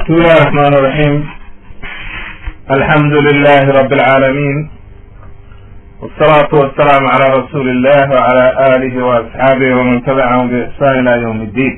بسم الله الرحمن الرحيم الحمد لله رب العالمين والصلاة والسلام على رسول الله وعلى آله وأصحابه ومن تبعهم بإحسان إلى يوم الدين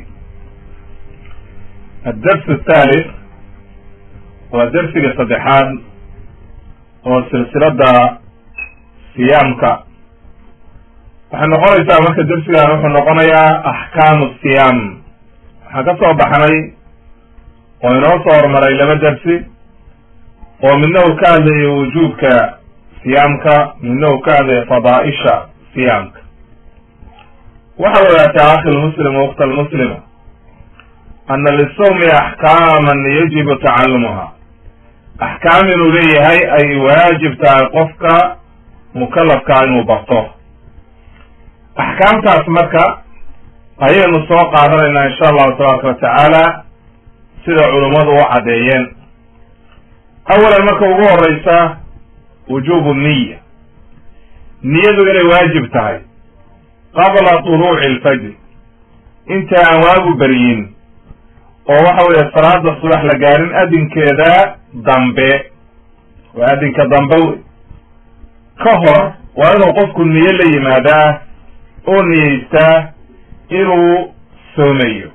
الدرس الثالث ودرس صدحان وسلسلة صيامك waxay noqonaysaa marka dersigan wuxuu noqonayaa axkaamu siyaam waxaan ka soo baxnay oo inoo soo hormaray laba dersi oo midna uu ka hadlayo wujuubka siyaamka midna uu ka hadlayo fadaaisha siyaamka waxaad ogaataa akhi lmuslim wakta almuslima ana lisawmi axkaaman yajibu tacalumuha axkaam inuu leeyahay ay waajib tahay qofka mukalafkaa inuu barto axkaamtaas marka ayaynu soo qaadanaynaa insha allahu tabaaraka wa tacaala sida culummadu u caddeeyeen awalan marka ugu horeysa wujubu niya niyadu inay waajib tahay qabla tuluuci alfajr inta aan waagu beryin oo waxa weeye salaada subax la gaarin adinkeeda dambe waa adinka dambe wey ka hor waa inuu qofku niyo la yimaadaa oo niyeystaa inuu soomayo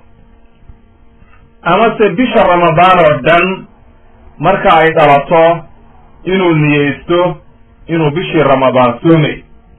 amase bisha ramadaan oo dhan marka ay dhalato inuu niyeysto inuu bishii ramadaan soomayo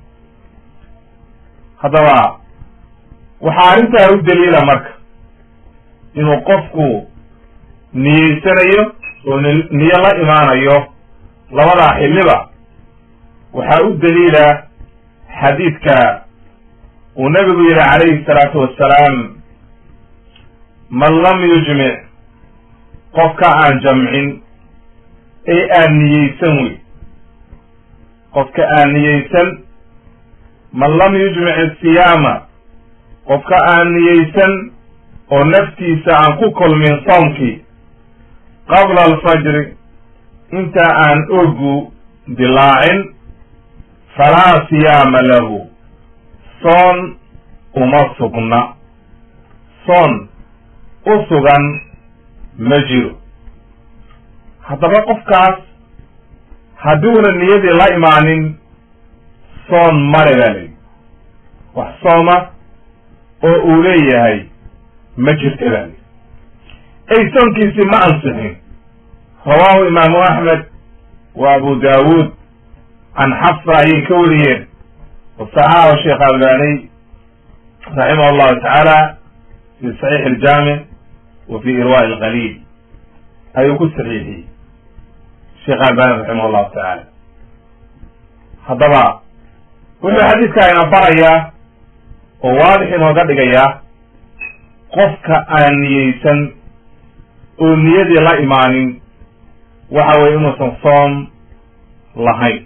haddaba waxaa arrintaa u daliila marka inuu qofku niyeysanayo oo niyo la imaanayo labadaa xilliba waxaa u daliila xadiidka uu nabigu yihi calayhi salaatu wassalaam man lam yujmic qofka aan jamcin ee aan niyeysan wey qofka aan niyeysan man lam yujmic asiyaama qofka aan niyeysan oo naftiisa aan ku kulmin soomkii qabla alfajri inta aan ogu dilaacin falaa siyaama lahu soon uma sugna soon u sugan ma jiro haddaba qofkaas hadduuna niyadii la imaanin soon male baa layidhi wax sooma oo uu leeyahay ma jirta baa layidhi ay soonkiisii ma ansixin rawaahu imaamu axmed wa abu daawuud can xafsa ayay ka wariyeen wasaxaxahu sheekh albani raximah allahu tacaala fi saxiix aljaamic wa fi irwaa'i alqaliil ayuu ku saxiixiyey sheekh albani raximah allahu tacaala haddaba wuxuu xadiidkaa ina barayaa oo waadix inooga dhigayaa qofka aan niyeysan oo niyadii la imaanin waxa weye inuusan soom lahayn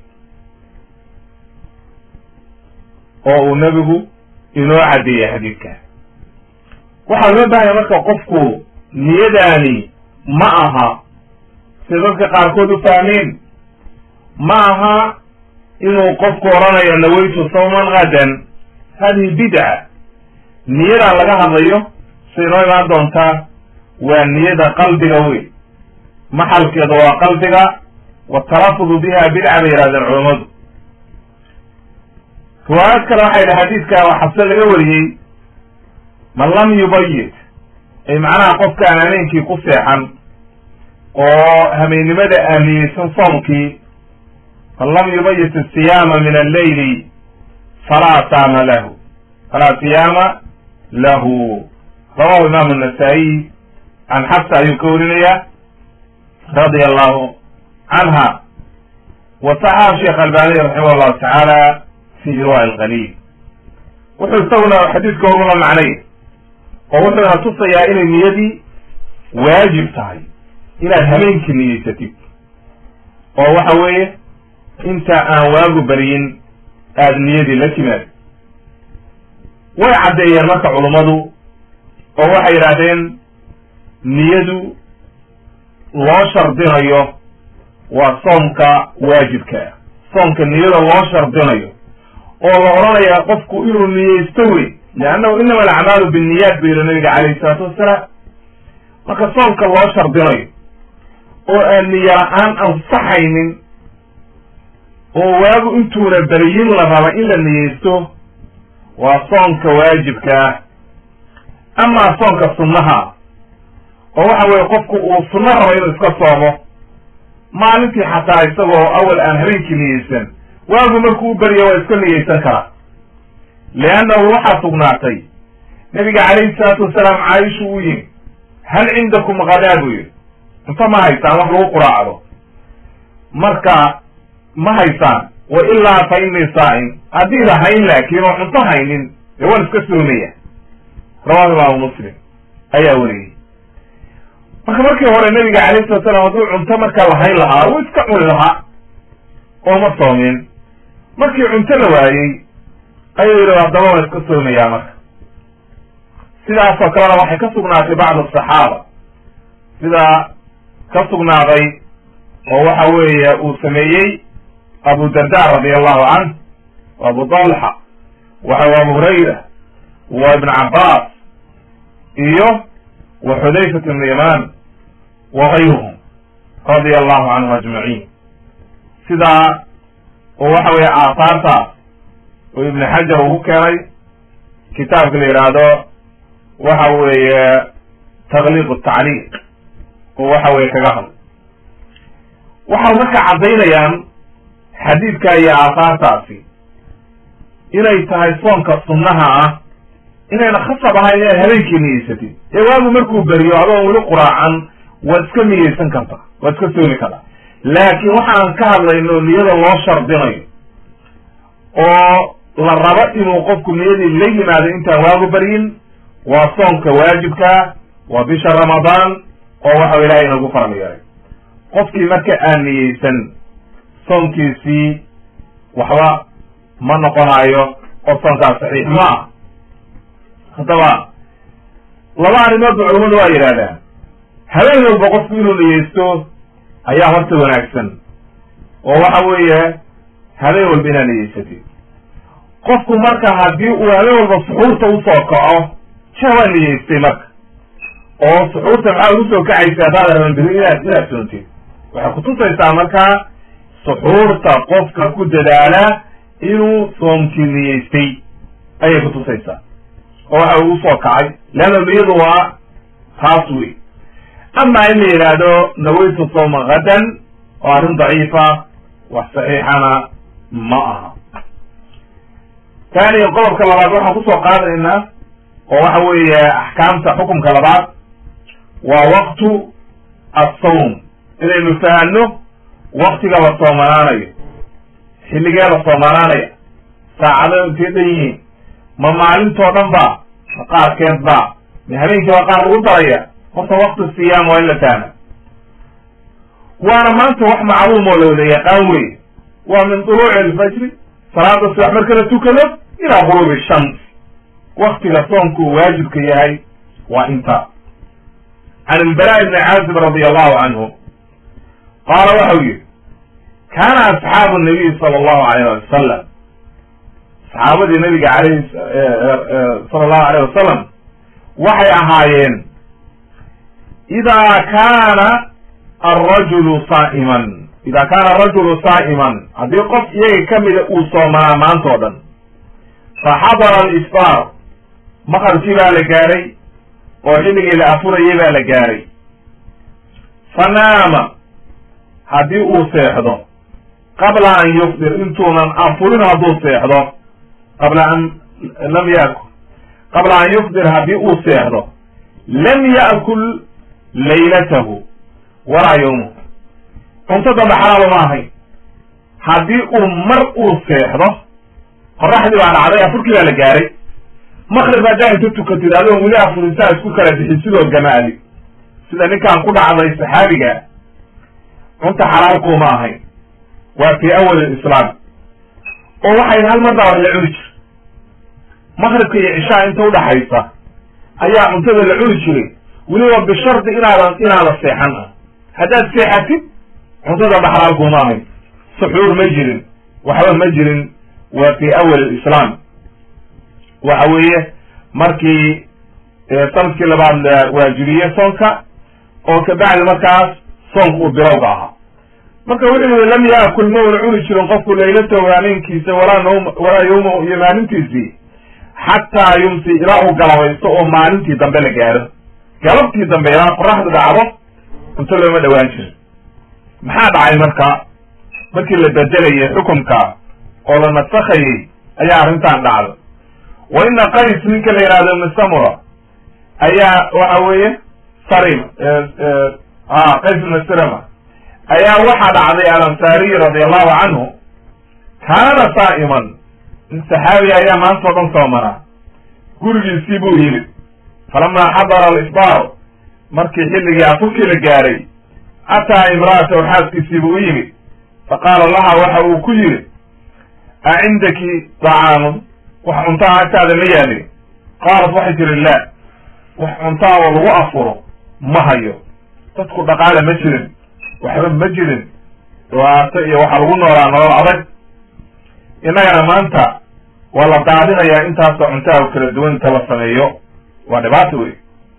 oo uu nebigu inoo caddeeyay xadiidka waxaa loo baahaya marka qofku niyadaani ma aha sida dadka qaarkood u fahmeen ma aha inuu qofku odhanayo nawaytu sawman gadan hadihi bidca niyadaa laga hadlayo say inoo imaan doontaa waa niyada qalbiga wey maxalkeeda waa qalbiga watalafudu biha bidca bay yihahdeen culammadu riwaayad kale waxay idhi xadiidka waa xabse laga wariyey man lam yubayit ay macnaha qofka aan habeenkii ku seexan oo habeennimada aaniyeysan soomkii man lam yubayit asiyaama min alleyli falaa saama lahu falaa siyaama lahu rawahu imaamu nasaa-iy can xabsa ayuu ka warinaya radia allahu canha wa saxaxa sheekh albani raximah allahu tacaala fi irwaa alqaliil wuxuu isaguna xadiidka ogula macnay oo wuxuuna tusayaa inay niyadii waajib tahay inaad habeenkii niyeysatid oo waxa weeye inta aan waagu beriyin aada niyadii la timaad way caddeeyeen marka culummadu oo waxay yidhaahdeen niyadu loo shardinayo waa soomka waajibkaa soomka niyada loo shardinayo oo la odhanayaa qofku inuu niyeysto wey leannahu inama alacmaalu binniyaat bu yihi nabiga calayhi isalaatu wassalaam marka soomka loo shardinayo oo aan niyo la-aan ansaxaynin oo waagu intuuna beriyin la raba in la niyeysto waa soonka waajibka ah amaa soonka sunnaha oo waxa weeye qofku uu sunno rabo inuu iska soomo maalintii xataa isagoo awal aan habeenkii niyeysan waagu markuu u beriya waa iska niyeysan karaa leannahu waxaa sugnaatay nabiga calayhi salaatu wasalaam caaisha uu yimi hal cindakum kadaa buu yidhi cunto ma haysaan wax lagu quraacdo marka ma haysaan wa ilaa fa innii saa'im haddiida hayn laakiin oo cunto haynin dee waan iska soomaya rawahu imaamu muslim ayaa weriyey marka markii hore nabiga calayhi salatu salaam hadduu cunto marka lahayn lahaa wuu iska cuni lahaa oo ma soomin markii cunto la waayey ayuu yidhi haddaba waan iska soomayaa marka sidaasoo kalena waxay ka sugnaatay bacdu asaxaaba sida ka sugnaaday oo waxa weeye uu sameeyey abu darda radi allahu canh wa abu talxa waxa abu hurayra wa ibn cabaas iyo wa xudayfat ibn yaman wa gayruhum radia allahu canhum ajmaciin sidaa oo waxa weeye aahaartaas oo ibn xajar uu ku keenay kitaabka la yidhaahdo waxa weeye takliiq tacliiq oo waxa weye kaga hadlo waxay marka caddaynayaan xadiidka iyo aahaartaasi inay tahay soonka sunnaha ah inayna khasab ahayn inaad habeenkii niyeysatid ee waagu markuu beriyo adoon weli quraacan waad iska niyeysan kartaa waad iska soomi kartaa laakiin waxaan ka hadlayno niyada loo shardinayo oo la rabo inuu qofku niyadii la yimaado intaan waagu baryin waa soonka waajibkaa waa bisha ramadaan oo waxau ilahay inagu faral yeelay qofkii marka aan niyeysan soonkiisii waxba ma noqonayo oo soonkaas saxiix ma ah haddaba laba arrimood ba culamadu waa yidhahdaan habeen walba qofku inuu niyeysto ayaa horta wanaagsan oo waxa weeye habeen walba inaad niyeysatid qofku marka haddii uu habeen walba suxuurta usoo kaco ja waa niyeystay marka oo suxuurta maxaa ugu soo kacaysa haddaad raban beri inaad inaad soontid waxay kutusaysaa markaa suxuurta qofka ku dadaala inuu soomkii niyeystay ayay kutusaysaa oo waxa uu usoo kacay leanna niyadu waa taas wey ama in la yidhaahdo nawaytu sawma hadan oo arrin daciifa wax saxiixana ma aha taaniya qodobka labaad waxaan kusoo qaadaynaa oo waxa weeye axkaamta xukumka labaad waa waqtu assawm inaynu fahanno waktiga la soomanaanayo xilligee la soomanaanaya saacado intee dhan yihiin ma maalintoo dhan ba ma qaarkeed ba ma habeenkii baa qaar lagu daraya horta wakti siyaam waa in la fahma waana maanta wax macluum oo la wada yaqaan wey waa min duluuci alfajri salaada subax marka la tukado ilaa quruubi shams waktiga soomku uu waajibka yahay waa inta can ilbara ibni caazib radi allahu canhu qaala waxau yihi kaana asxaabu nabiy sala allahu alayh ali wasalam saxaabadii nabiga alayh sala allahu alayh wasalam waxay ahaayeen idaa kaana alrajulu saa'iman idaa kaana arajulu saa'iman haddii qof iyaga kamida uu soomanaa maanta o dhan faxadara aliftaar maqribkii baa la gaaray oo xilligii la afurayay baa la gaaray fanaama haddii uu seexdo qabla an yufdir intuunan afurin hadduu seexdo qabla an lam yakul qabla an yufdir haddii uu seexdo lam ya'kul laylatahu walaa yawmuhu cunto damba xalaalo ma ahayn haddii uu mar uu seexdo qoraxdii baa dhacday afurkii baa la gaaray makrib haddaa inta tukatid adoon weli afurisaa isku kala bixin sidoo gamaali sida ninkaan ku dhacday saxaabiga cunta xalaalkuuma ahayn waa fii awal islaam oo waxay hal mar baa wax la cuni jir makribka iyo cishaa inta udhaxaysa ayaa cuntada la cuni jiray weliba bishardi inaadan inaada seexan ah haddaad seexatid cuntada ba xalaalkuuma ahayn suxuur ma jirin waxba ma jirin waa fii awal islaam waxa weeye markii sanadkii labaad la waajibiyey soonka oo kabacdi markaas soonku uu bilowga ahaa marka wuxuu yihi lam yaakul ma una cuni jirin qofku laylatahu habeenkiisa walaa nawm walaa yawmahu iyo maalintiisii xataa yumsi ilaa uu galabaysto oo maalintii dambe la gaaro galabtii dambe ilaa qoraxdu dhacdo cunto looma dhawaan jirin maxaa dhacay marka markii la bedelayay xukumka oo la nasakhayay ayaa arrintan dhacday wa ina qays ninka la yihahdo ibn samura ayaa waxa weeye sarim qays ibn sirama ayaa waxaa dhacday alansaariy radi allahu canhu kaana saa'iman in saxaabi ayaa maanta o dhan soomanaa gurigiisii buu yimid falamaa xadara alisbaar markii xilligii afurkii la gaaray ataa imra'atahu xaaskiisii buu u yimid faqaala laha waxa uu ku yidhi a cindaki dacaamun wax cuntaa agtaada ma yaalin qaalat waxay tiri laa wax cuntaa oo lagu afuro ma hayo dadku dhaqaale ma jirin waxba ma jirin dhibaato iyo waxaa lagu noolaa nolol adag innagana maanta waa la daadinayaa intaasoo cuntaha u kala duwan inta la sameeyo waa dhibaato wey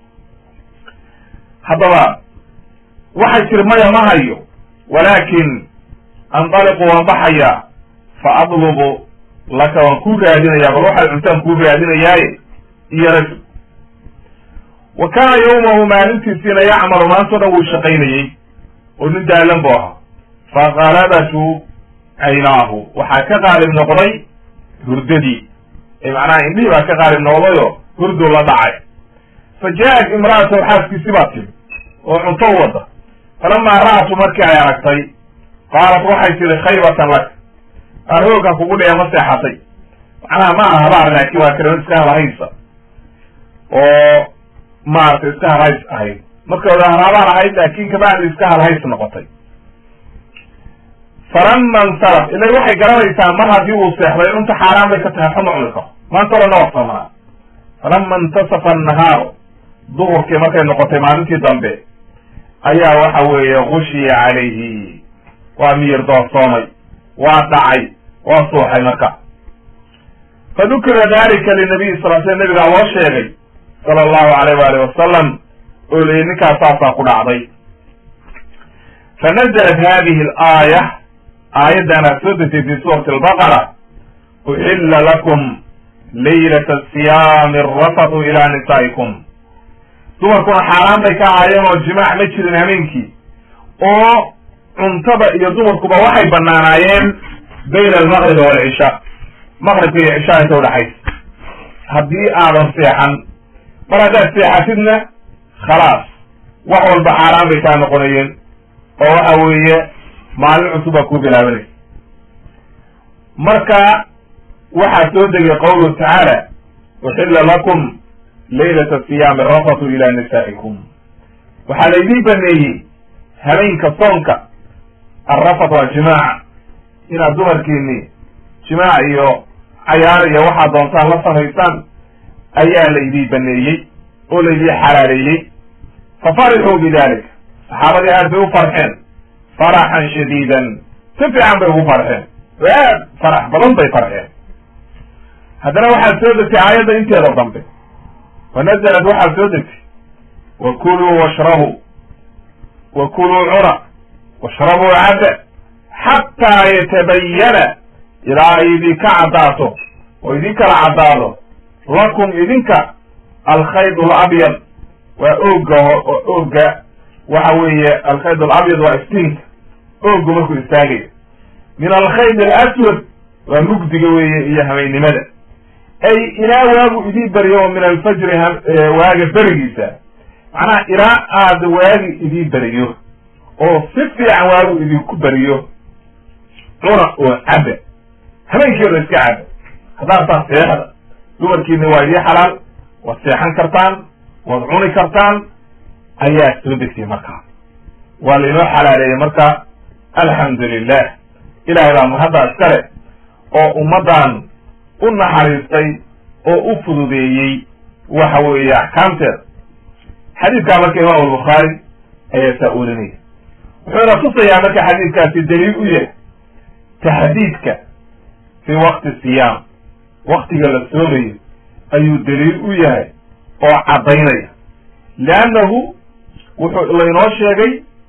haddaba waxay tiri maya ma hayo walaakin andaliqu waan baxayaa fa adlubu laka waan kuu raadinayaa bal waxay cuntaan kuu raadinayaaye iyo rajul wa kaana yawmahu maalintiisiina yacmalu maantao dhan wuu shaqaynayey oo nin daalan bu ahaa faqalabatu caynaahu waxaa ka qaalib noqday hurdadii ee macnaha indhihii baa ka qaalib noqdayoo hurduu la dhacay fa jaa-at imra'atahu xaaskiisi baa timi oo cunto u wada falamaa ra'atu markii ay aragtay qaalat waxay tihi khaybatan lak aroogan kugu dhee ma seexatay macnaha ma aha habaar laakiin waa kalimad iska halahaysa oo maaragtay iska halhays ahayd marka hore haraabaan ahayd laakin kabacdi iska halhays noqotay falama insaraf ila waxay garanaysaa mar haddii uu seexday cunta xaaraan bay ka tahay xuma cuni karo maanta o dhan na warsamanaa falama intasafa annahaaru duhurkii markay noqotay maalintii dambe ayaa waxa weeye gushiya calayhi waa miyir doorsoomay waa dhacay waa suuxay marka fa dukira dalika linabiy sal sl nabigaa loo sheegay sala allahu alayh waali wasalam oo layihi ninkaas saasaa ku dhacday fa nazalat hadihi alaaya aayaddaana soo degtay fi suurati albaqara uxilla lakum laylata siyaami arafatu ila nisaa'ikum dumarkuna xaaraan bay ka ahaayeen oo jimaac ma jirin habeenkii oo cuntada iyo dumarkuba waxay banaanaayeen bayna almaqribi waalcisha maqribka iyo cishaa inta udhaxaysa haddii aadan seexan mar haddaad seexatidna khalaas wax walba xaaraan bay kaa noqonayeen oo waxa weeye maalin cusub baa kuu bilaabanaysa marka waxaa soo degay qawluhu tacaala uxilla lakum laylata siyaami rafatu ila nisaa'ikum waxaa laydin baneeyey habeenka soonka arrafat waa jimaaca inaad dumarkiini jimaac iyo cayaar iyo waxaad doontaan la samaysaan ayaa laydii baneeyey oo laydii xalaaleeyey fa farixuu bidalik saxaabadii aad bay u farxeen faraxan shadiidan si fiican bay ugu farxeen oo aad farax badan bay farxeen haddana waxaad soo degtay aayadda inteeda dambe wa nazalat waxaad soo degtay wa kuluu washrabuu wa kuluu cuna washrabuu cadda xataa yatabayana ilaa ay idinka caddaato oo idin kala caddaado lakum idinka alkhayd alabyad waa ooga ooga waxa weeye alkhayd alabyad waa iftiinka oogu markuu istaagayo min alkhayd alaswad waa mugdiga weeye iyo habeennimada ay ilaa waagu idii baryo oo min alfajri waaga berigiisa macnaha ilaa aada waagi idii beriyo oo si fiican waagu idinku beriyo cuna oo cabba habeenkeeda iska cabba haddaad taa seexda dumarkiina waa idii xalaal waad seexan kartaan waad cuni kartaan ayaa soo degtay markaa waa lainoo xalaaleeyey marka alxamdu lilah ilahay baa mahadda iskale oo ummaddan u naxariistay oo u fududeeyey waxa weeye axkaamteeda xadiidkaa marka imaam albukhaari ayaa saa olinaya wuxuuna tusayaa marka xadiidkaasi daliil u yahay taxdiidka fii waqti siyaam waktiga la soomayo ayuu daliil u yahay oo caddaynaya leannahu wuxuu laynoo sheegay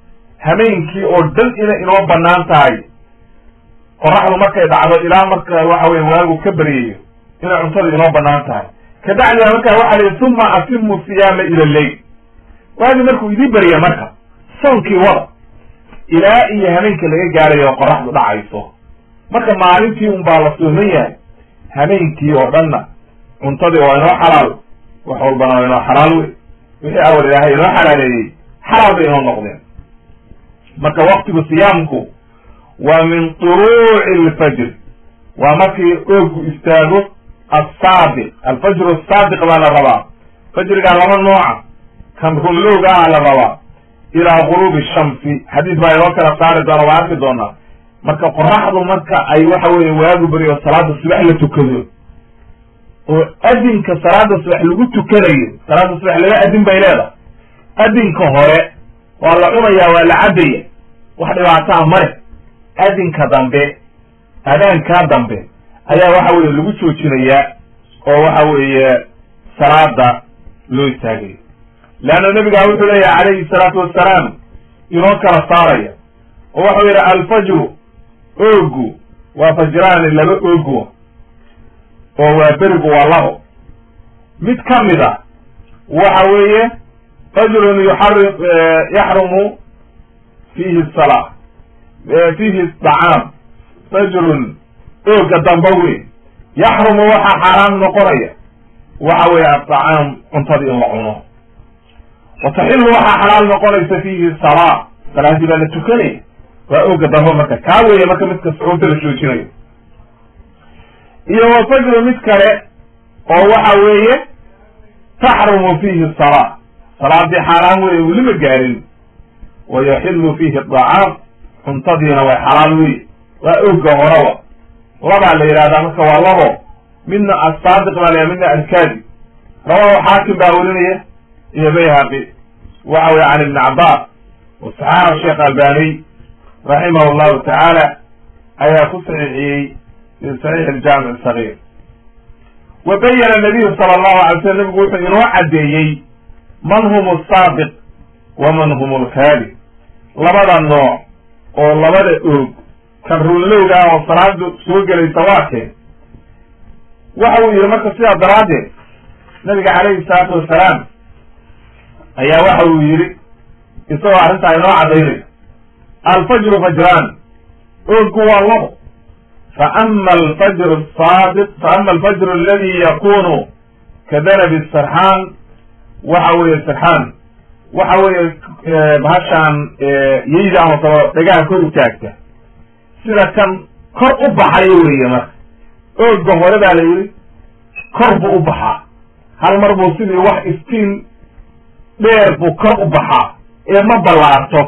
hameenkii oo dhan inay inoo banaan tahay qoraxdu markay dhacdo ilaa marka waxa weye waagu ka beryayo inay cuntada inoo banaan tahay kabacdiba markaa waxa la yihi uma atimu siyaama ila leyl waagi markuu idii berya marka soonkii wada ilaa iyo hameenka laga gaarayo oo qoraxdu dhacayso marka maalintii un baa la sooman yahay hameenkii oo dhanna cuntadii waa inoo xalaal wax walbana waa inoo xalaal wey wixii awal ilaahay inoo xalaaleeyey xalaal bay inoo noqdeen marka waktigu siyaamku waa min turuuci alfajr waa markii oogu istaago assaadiq alfajru asaadiq baa la rabaa fajrigaa laba nooca kan runlowga ah la rabaa ilaa guruubi shamsi xadiis baa inoo kala saari doona waa arki doonaa marka qoraxdu marka ay waxa weye waagu beriyo salaada subax la tukado oo adinka salaada subax lagu tukanayo salaada subax laba adin bay leedahay adinka hore waa la cunayaa waa la cabaya wax dhibaataa male adinka dambe adaankaa dambe ayaa waxa weye lagu joojinayaa oo waxa weeye salaada loo istaagayo leanna nabigaa wuxuu leeyahay calayhi salaatu wassalaam inoo kala saaraya oo waxau yidhi alfajru oogu waa fajraani laba oogu oo waa berigu waa labo mid ka mid a waxa weeye fajrun yuxari yaxrumu fiihi salaa fiihi dacaam fajrun ooga damba weyn yaxrumu waxaa xaaraam noqonaya waxa weeye adacaam cuntadii in la cuno wa taxilu waxaa xalaal noqonaysa fiihi salaa salaadii baa la tukanaya waa ooga damba marka kaa weeye marka midka sucuurta la joojinayo iyo wa fajru mid kale oo waxa weeye taxrumu fiihi salaa salaadii xaaraan weeye welima gaarin wa yaxilu fiihi dacaam cuntadiina way xalaal wey waa ooga horawa labaa la yidhahdaa marka waa labo midna assaadiq baa la midna alkaadi rawahu xaakim baa werinaya iyo bayhaqi waxa weye can ibni cabbaas wasaxaaxa sheekh albaniy raximah llahu tacaala ayaa ku saxiixiyey fi saxiix aljaamic sagiir wa bayana nabiyu sala allahu alay slam nabigu wuxuu inoo caddeeyey man hum asaadiq wa man hum alkaadi labada nooc oo labada oog kan runlowga ah oo salaadu soo gelaysa waa keen waxa uu yihi marka sidaa daraaddeed nabiga calayhi salaatu wasalaam ayaa waxa uu yidhi isagoo arrintaa inoo caddaynaya alfajru fajraan oogku waa labo fa ama alfajru asaadiq fa ama alfajru aladi yakunu ka danabi sarxaan waxa weeye sarxaan waxa weeye bahashaan yeyda ama kaba dhagaha kor u taagta sida kan kor u baxayo weeye marka ooga hore baa la yidhi kor buu u baxaa hal mar buu sidii wax iftiin dheer buu kor u baxaa ee ma ballaarto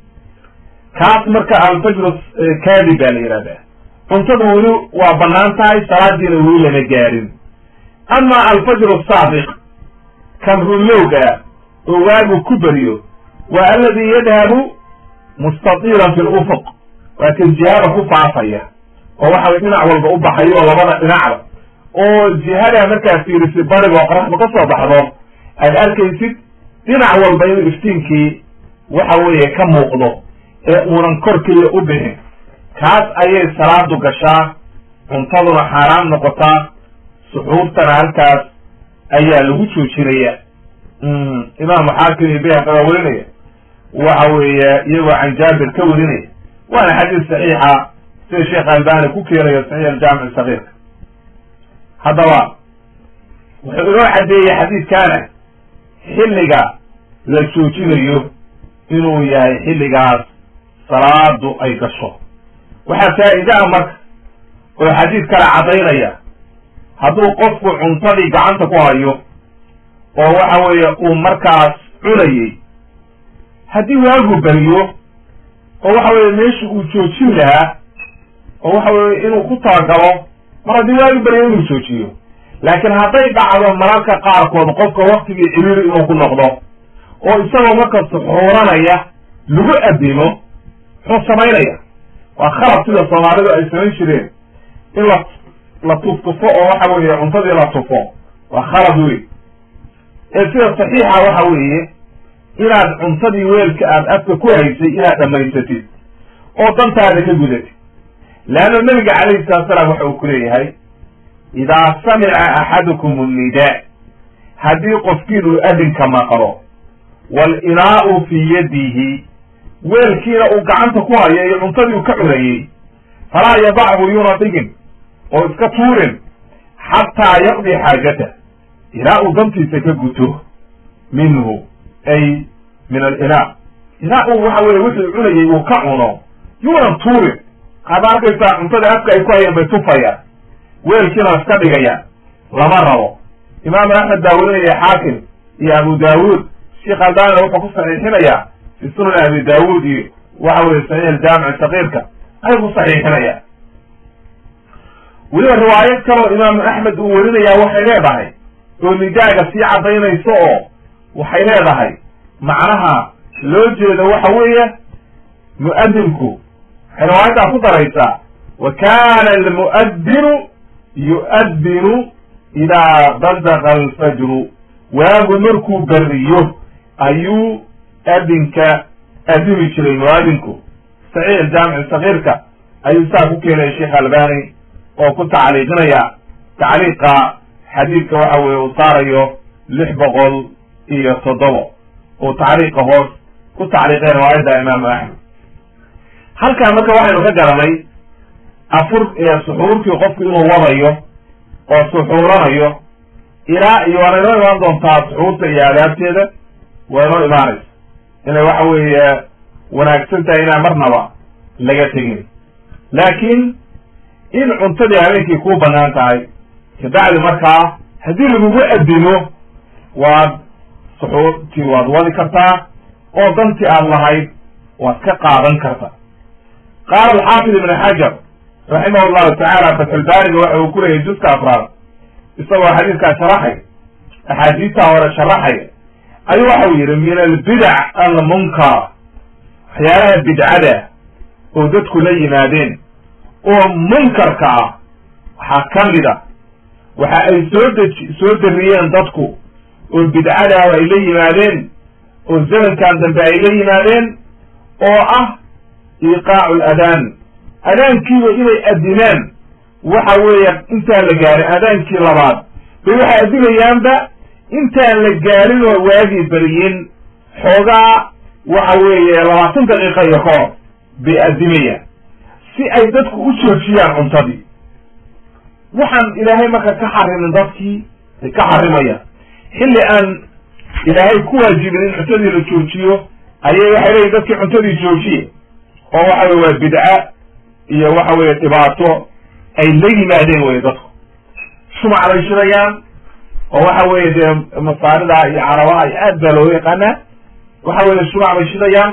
kaas marka alfajru kaadi baa la yidhahdaa cuntadu weli waa bannaan tahay salaadiina weli lama gaarin ama alfajru saadiq kan runlowga oo waagu ku beriyo waa aladi yadhabu mustatiilan fi lufuq waa kan jihada ku faafaya oo waxa way dhinac walba u baxayo oo labada dhinacba oo jihada markaa fiirisi barigo qoraxda ka soo baxdo aad arkaysid dhinac walba inuu iftiinkii waxa weeye ka muuqdo ee uunan kor keliya u bixin kaas ayay salaadu gashaa cuntaduna xaaraam noqotaa suxuurtana halkaas ayaa lagu joojinaya imaamu xaakim iyo bayhaqi baa werinaya waxa weeye iyagoo can jaabir ka werinaya waana xadiis saxiixa sida sheekh albani ku keenayo saxiix aljaamic sagiirka haddaba wuxuu inoo caddeeyey xadiidkaana xilliga la joojinayo inuu yahay xilligaas salaadu ay gasho waxaa faa'iidaa marka oo xadiid kale caddaynaya hadduu qofku cuntadii gacanta ku hayo oo waxa weeye uu markaas cunayey haddii waagu beriyo oo waxa weeye meesha uu joojin lahaa oo waxa weeye inuu ku talagalo mar haddii waagu beriyo inuu joojiyo laakiin hadday dhacdo mararka qaarkood qofka waktigii ciriiri inuu ku noqdo oo isagoo marka suxuuranaya lagu adimo muxuu samaynaya waa khalad sida soomaalidu ay samayn jireen in la la tuftufo oo waxa weeye cuntadii la tufo waa khalad wey ee sida saxiixa waxa weeye inaad cuntadii weelka aada afka ku haysay inaad dhammaysatid oo dantaada ka gudatid leanna nabiga calayhi salatu salaam waxa uu ku leeyahay idaa samica axadukum annidaa haddii qofkiinuu adinka maqlo waalinaa'u fii yadihi weelkiina uu gacanta ku hayo iyo cuntadii uu ka cunayey falaa yadachu yuuna dhigin oo iska tuurin xataa yaqdi xaajatah ilaa uu dantiisa ka guto minhu ay min alinaa ilaa uu waxa weye wixii cunayey uu ka cuno yuunan tuurin qaada arkaysaa cuntada afka ay ku hayeen bay tufayaan weelkiina iska dhigayaan lama rabo imaam axmed baa werinaya xaakim iyo abu daawuud sheekh albanina wuxuu ku saxiixinayaa fi sunan abi daawuud iyo waxa weye saxiix aljaamic sakiirka ayay ku saxiixinayaan weliba riwaayad kaloo imaamu axmed uu werinayaa waxay leedahay oo nidaaga sii caddaynayso oo waxay leedahay macnaha loo jeedo waxa weeye mu'adinku waxay riwaayaddaa ku daraysaa wa kana almu'adinu yu'adinu idaa badaqa alfajru waagu markuu beriyo ayuu adinka adimi jiray mu'adinku saxiix aljaamic sakiirka ayuu saa ku keenaya sheekh albani oo ku tacliiqinaya tacliiqa xadiidka waxa weye uu saarayo lix boqol iyo toddoba uu tacliiqa hoos ku tacliiqay riwaayadda imaamu axmed halkaa marka waxaynu ka garanay afur suxuurtii qofku inuu wadayo oo suxuuranayo ilaa iyo waana inoo imaan doontaa suxuurta iyo aadaabteeda waa inoo imaanaysa inay waxa weeye wanaagsan tahay inaan marnaba laga tegin laakiin in cuntadii habeenkii kuu banaan tahay kabacdi markaa haddii lagugu adino waad suxuurtii waad wadi kartaa oo dantii aad lahayd waad ka qaadan kartaa qaala alxaafid ibn xajar raximah llahu tacaala fatxulbaariga waxa uu ku leeyahy juska afraad isagoo xadiidkaa sharaxay axaadiistaa hore sharaxaya ayuu waxau yidhi min albidac almunkara waxyaalaha bidcada oo dadku la yimaadeen oo munkarka ah waxaa ka mid a waxa ay soo deji soo dariyeen dadku oo bidcadaah ay la yimaadeen oo zamankan dambe ay la yimaadeen oo ah iqaacu ladaan adaankiiba inay adinaan waxa weeye intaan la gaarin adaankii labaad bay waxay adinayaanba intaan la gaarin oo waagii beriyin xoogaa waxa weeye labaatan daqiiqa iyo ka hor bay adimayaan si ay dadku u joojiyaan cuntadii waxaan ilaahay marka ka xarimin dadkii bay ka xarimayaan xilli aan ilaahay ku waajibin in cuntadii la joojiyo ayay waxay leeyihin dadkii cuntadii joojiye oo waxa weye waa bidca iyo waxa weye dhibaato ay la yimaadeen wey dadku shumac bay shidayaan oo waxa weye dee masaarida iyo carabaha iyo aad baa looga yaqaanaa waxa weye shumac bay shidayaan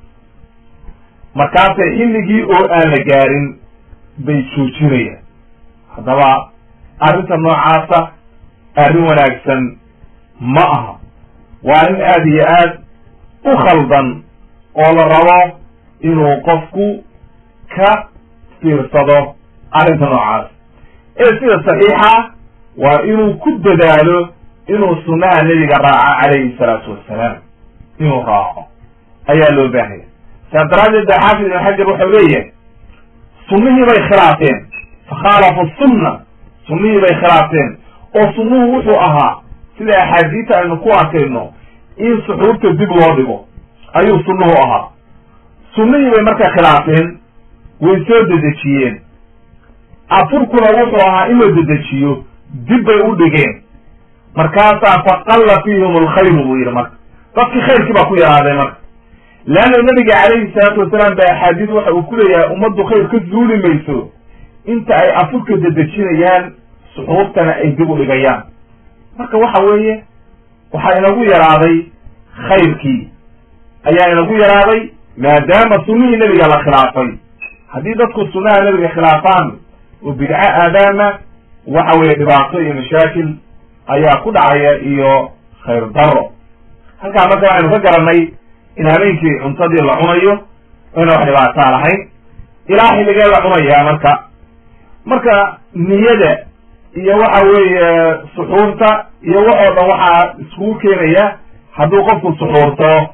markaasay xilligii oo aan la gaarin bay joojinayaan haddaba arrinta noocaasa arrin wanaagsan ma aha waa arrin aada iyo aad u khaldan oo la rabo inuu qofku ka fiirsado arrinta noocaas ee sida saxiixa waa inuu ku dadaalo inuu sunnaha nebiga raaco calayhi salaatu wassalaam inuu raaco ayaa loo baahaya saas daraaddeed ba xaafid ibn xajar waxau leeyahay sunnihii bay khilaafeen fakhaalafu sunna sunnihii bay khilaafeen oo sunnuhu wuxuu ahaa sida axaadiita aynu ku arkayno in suxuurta dib loo dhigo ayuu sunnuhu ahaa sunnihii bay marka khilaafeen way soo dedejiyeen afurkuna wuxuu ahaa in la dedejiyo dib bay u dhigeen markaasaa faqalla fiihim alkhayru buu yidhi marka dadkii khayrkii baa ku yaraaday marka leanna nabiga calayhi salaatu wasalaam ba axaadiis waxa uu ku leeyahay ummaddu khayr ka zuuli mayso inta ay afurka dedejinayaan suxuurtana ay dib u dhigayaan marka waxa weeye waxaa inagu yaraaday khayrkii ayaa inagu yaraaday maadaama sunnihii nebiga la khilaafay haddii dadku sunnaha nebiga khilaafaan oo bidco aadaama waxa weeye dhibaato iyo mashaakil ayaa ku dhacaya iyo khayr daro halkaa marka waxaynu ka garanay in habeenkii cuntadii la cunayo ina wax dhibaataa lahayn ilaa xilligee la cunayaa marka marka niyada iyo waxa weeye suxuurta iyo waxoo dhan waxaa iskugu keenaya hadduu qofku suxuurto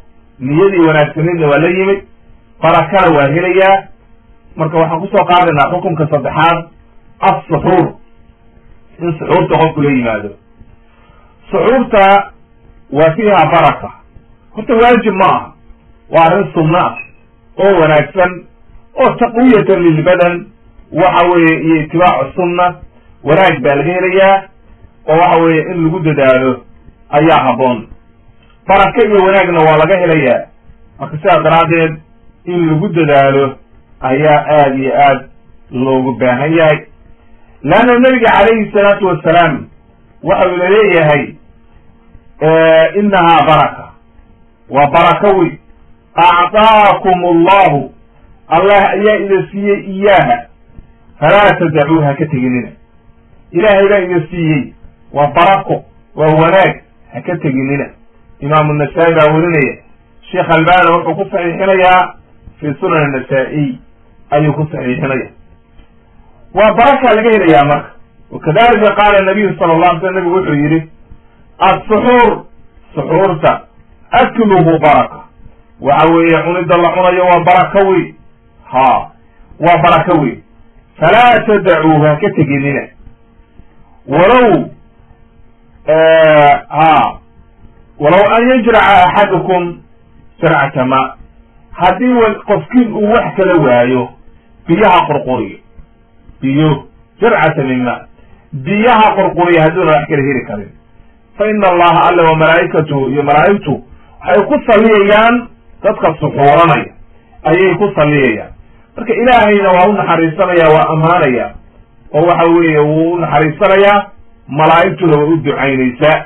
niyadii wanaagsaneedna waa la yimid barakana waa helayaa marka waxaan kusoo qaadaynaa xukunka saddexaad assuxuur in suxuurta qofku la yimaado suxuurta waa fiiha baraka horta waajib ma aha waa arrin sunno ah oo wanaagsan oo taqwiyatan lilbadan waxa weeye iyo itibaacu sunna wanaag baa laga helayaa oo waxa weeye in lagu dadaalo ayaa habboon baraka iyo wanaagna waa laga helayaa marka sidaas daraaddeed in lagu dadaalo ayaa aada iyo aad loogu baahan yahay leanna nabiga calayhi salaatu wasalaam waxa uu laleeyahay inahaa baraka waa baraka wey actaakum allahu allah ayaa ida siiyey iyaaha falaa tadacuuha ha ka teginina ilaahay baa ida siiyey waa barako waa wanaag ha ka teginina imaamu nasaa-i baa werinaya sheekh albana wuxuu ku saxiixinayaa fi sunan anasa-iy ayuu ku saxiixinaya waa baraka laga helayaa marka wakadalika qaala nabiyu sala la alay slam nabigu wuxuu yidhi assuxuur suxuurta akluhu baraka waxa weeye cunida la cunayo waa baraka wey ha waa baraka wey falaa tadacuuhu ha ka teginina walow ha walow an yajraca axadukum sircata ma haddii qofkiin uu wax kala waayo biyaha qurquriyo biyo sircata min ma biyaha qurquriya hadduuna wax kala heli karin fa ina allaha alla wa malaa'ikatuhu iyo malaa'igtu waxay ku salliyayaan dadka suxuuranaya ayay ku salliyayaan marka ilaahayna waa u naxariisanaya waa ammaanaya oo waxa weeye wuu u naxariisanayaa malaa'igtuna way u ducaynaysaa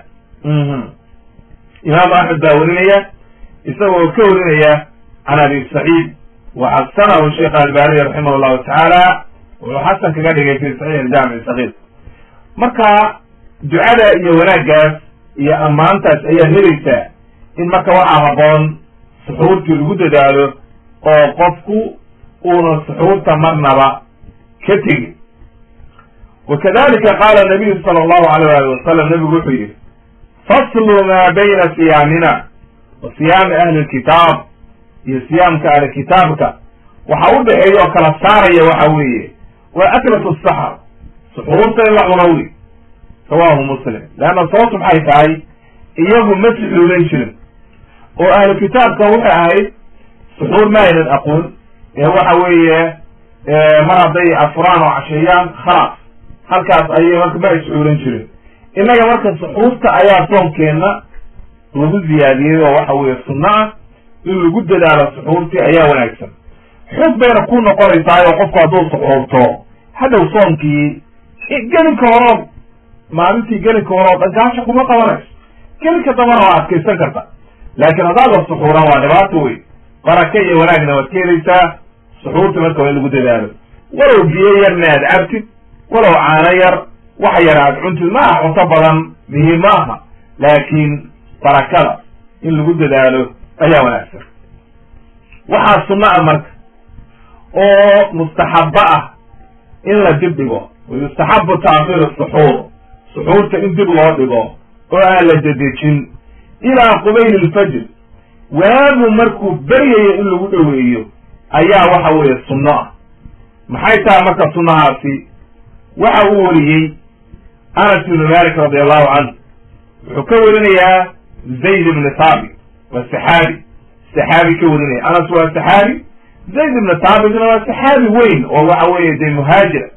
imaamu axmed baa werinaya isagoo ka warinaya can abi saciid wa xasanahu sheekh albaniy raximah llahu tacaala wuxuu xasan kaga dhigay fi saxiix aljaamic sakiir marka ducada iyo wanaaggaas iyo ammaantaas ayaa helaysaa in marka waxaa haboon suxuurtii lagu dadaalo oo qofku uuna suxuurta marnaba ka tegin wakadalika qaala nabiyu sala allahu alayh ali wasalam nabigu wuxuu yihi faslu maa bayna siyaamina wa siyaami ahli lkitaab iyo siyaamka ahli kitaabka waxa u dhexeeya oo kala saaraya waxa weeye waa aklatu saxar suxuurta in la cuno wey rawahu muslim leanna sababtu maxay tahay iyagu ma suxuulan jirin oo ahlu kitaabkan waxay ahayd suxuur ma aynan aqoon ee waxa weeye mar hadday afuraan oo casheeyaan khalaas halkaas ayay marka ma ay suxuulan jirin innaga marka suxuurta ayaa soonkeenna lagu ziyaadiyey oo waxa weeye sunno ah in lagu dadaalo suxuurtii ayaa wanaagsan xog bayna ku noqonaysaa oo qofku hadduu suxuurto hadhow soonkii gelinka horood maalintii gelinka horood dhankaasha kuma qabanayso gelinka dambana waa adkaysan karta laakiin haddaada suxuuran waa dhibaato wey baraka iyo wanaagna waad ka helaysaa suxuurta marka waa in lagu dadaalo walow biyo yarna aad cabtid walow caano yar wax yar aad cuntid ma aha cunto badan mihi ma aha laakiin barakada in lagu dadaalo ayaa wanaagsan waxaa sunno ah marka oo mustaxabo ah in la dib dhigo wayustaxabu taakhiru suxuur suxuurta in dib loo dhigo oo aan la dedejin ilaa qubayl ilfajr waagu markuu beryayo in lagu dhoweeyo ayaa waxa weeye sunno ah maxay tahay marka sunnahaasi waxa uu wariyey anas ibnu malik radi allahu canhu wuxuu ka warinayaa zayd ibni thaabit waa saxaabi saxaabi ka warinaya anas waa saxaabi zayd ibni thaabitna waa saxaabi weyn oo waxa weeye dee muhaajira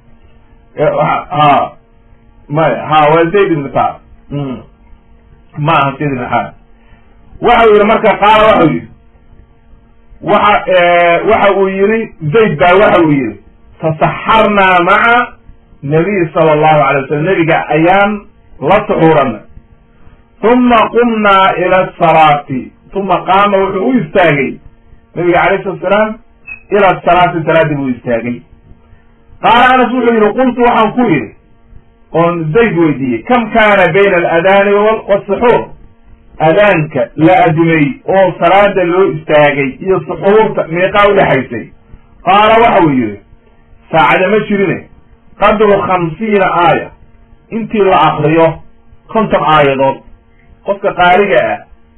ha maya ha waa zayd ibni thaabit ma aha zayd ibni xaar waxa uu yihi marka qaala waxau yihi waxa waxa uu yihi zayd baa waxa uu yihi tasaxarnaa maca nabiy sala allahu alay wasalam nebiga ayaan la suxuuranay uma qumnaa ila asalaati uma qaama wuxuu u istaagay nabiga alayh salatu salaam ila asalaati salaadii buu istaagay qaala anas wuxuu yihi qultu waxaan ku yidhi oon zayd weydiiyey kam kaana bayna aladaani wasuxuur adaanka la adimay oo salaada loo istaagay iyo suxuurta meeqaa udhexaysay qaala waxa uu yihi saacada ma jirine qadru khamsiina aaya intii la akriyo konton aayadood qofka qaariga ah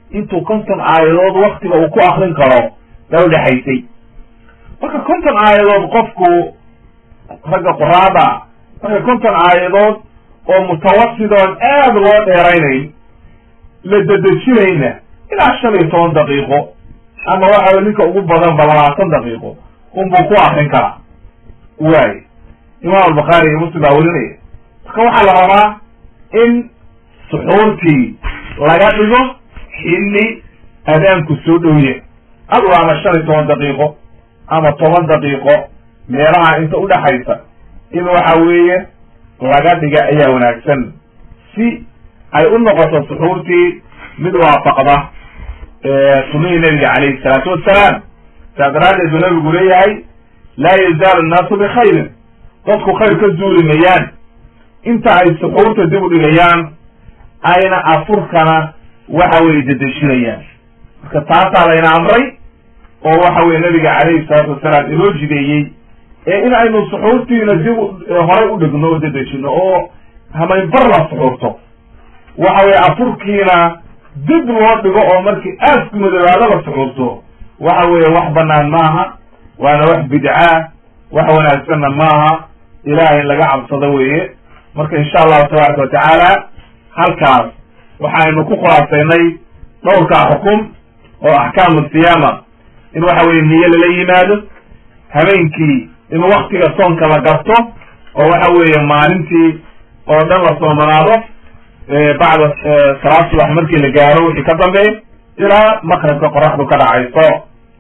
intuu konton aayadood waktiga uu ku akrin karo baa udhexaysay marka konton aayadood qofku ragga qoraada marka konton aayadood oo mutawasidoon aad loo dheeraynayn la dedejinayna ilaa shan iyo toban daqiiqo ama waxa ninka ugu badan ba labaatan daqiiqo unbuu ku akrin karaa waay imaam albukhaari iyo muslim baa werinaya marka waxaa la rabaa in suxuurtii laga dhigo xilli adaanku soo dhowya adu ama shan iyo toban daqiiqo ama toban daqiiqo meelaha inta udhaxaysa in waxa weeye laga dhiga ayaa wanaagsan si ay u noqoto suxuurtii mid waafaqda sunihii nabiga calayhi salaatu wassalaam saa daraaddeed buu nabigu leeyahay laa yazaalu annaasu bikhayrin dadku khayr ka zuuli mayaan inta ay suxuurta dib u dhigayaan ayna afurkana waxa weye dedeshinayaan marka taasaa layna amray oo waxa weye nabiga calayhi salaatu wasalaam inoo jideeyey ee in aynu suxuurtiina dib horay u dhigno oo dedejino oo hamaynbar la suxuurto waxa weye afurkiina dib loo dhigo oo markii aasku madoobaado la suxuurto waxa weeye wax banaan maaha waana wax bidcaa wax wanaagsanna maaha ilahay in laga cabsado weeye marka insha allahu tabaaraka watacaala halkaas waxaynu ku khulaasaynay dhowrkaa xukum oo axkaamu siyaama in waxa weye niyo lala yimaado habeenkii in waktiga soonka la garto oo waxa weeye maalintii oo dhan la soomanaado bacda salaad subax markii la gaaro wixii ka dambeey ilaa maqribka qoraxdu ka dhacayso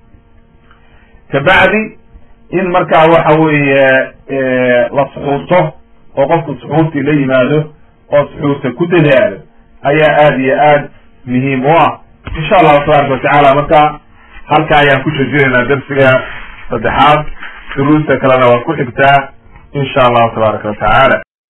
kabacdi in markaa waxa weeye la suxuurto oo qofku suxuurtii la yimaado oo suxuurta ku dadaalo ayaa aad iyo aad muhiim u ah insha allahu tabaaraka watacaala marka halka ayaan ku shajinaynaa darsiga saddexaad duruusta kalena waa ku xigtaa insha allahu tabaaraka watacaala